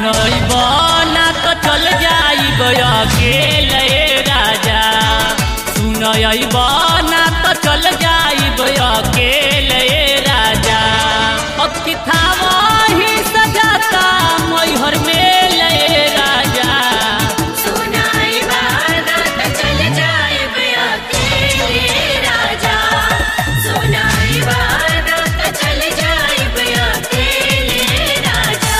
अइब ना तो चल जाइब अकेले राजा सुन अइब ना तो चल जाइब अकेले राजा अब की थावही सजाता मैहर में ले राजा सुनाई बारात चल जाए अकेले राजा सुनाई बारात चल जाए अकेले राजा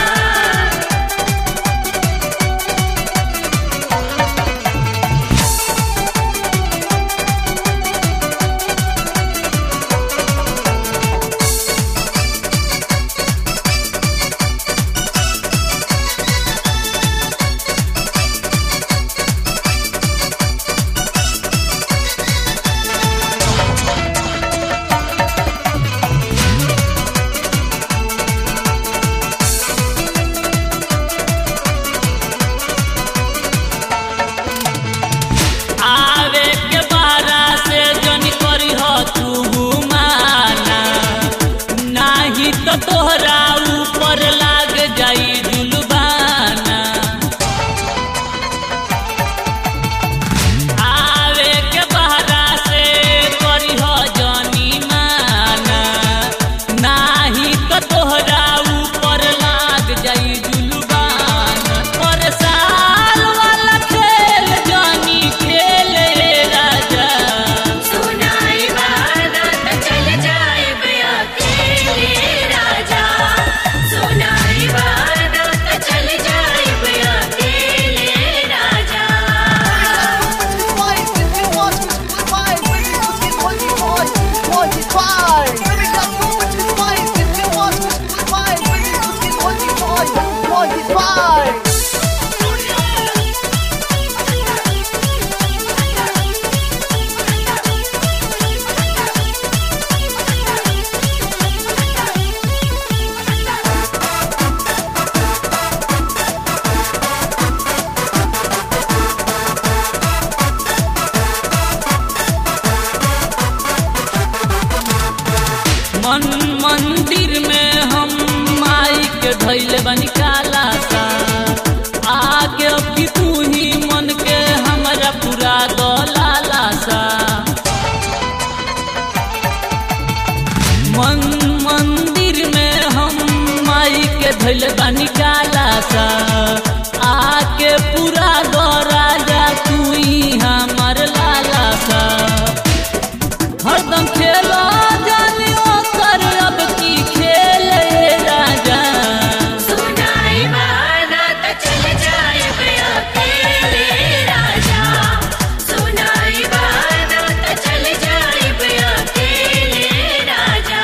आवे के बारा से जन करी हो तू माना नाही तो तोहरा ऊपर लाग जाई जुलबाना आवे के बारा से करी हो जनी माना नाही तो तोहरा ऊपर लाग जाई जुलबाना पर साल वाला खेल जनी खेले राजा सुनाई बारात चल जाए अकेले राजा सुनाई बारात चल जाए अकेले राजा Bye. मन मंदिर में हम माई के धैले बनी काला सा आगे अब की तू ही मन के हमरा पूरा दलाला सा मन मंदिर में हम माई के धैले बनी काला सा आके पूरा दो राजा तू ही हमर लाला सा हरदम खेलो जानियो कर अब की खेले राजा सुनाई बारात चल जाए अकेले राजा सुनाई बारात चल जाए अकेले राजा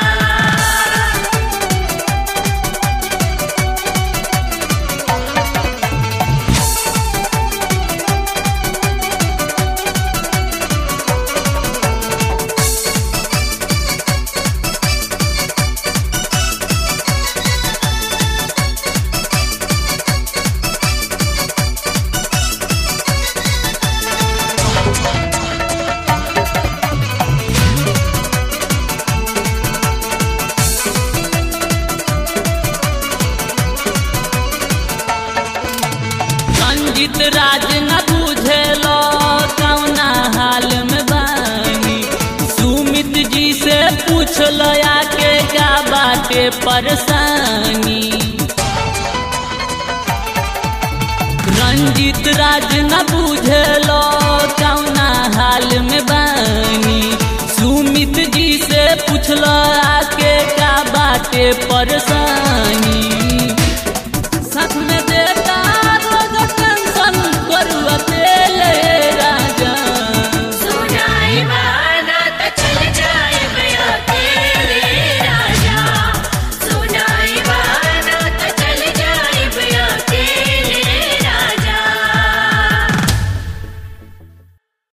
रंजित राज न बुझेलो कौना हाल में बानी सुमित जी से पूछ लो आके का बाटे परेशानी रंजित राज न बुझेलो कौना हाल में बानी सुमित जी से पूछलो आके का बाटे परेशानी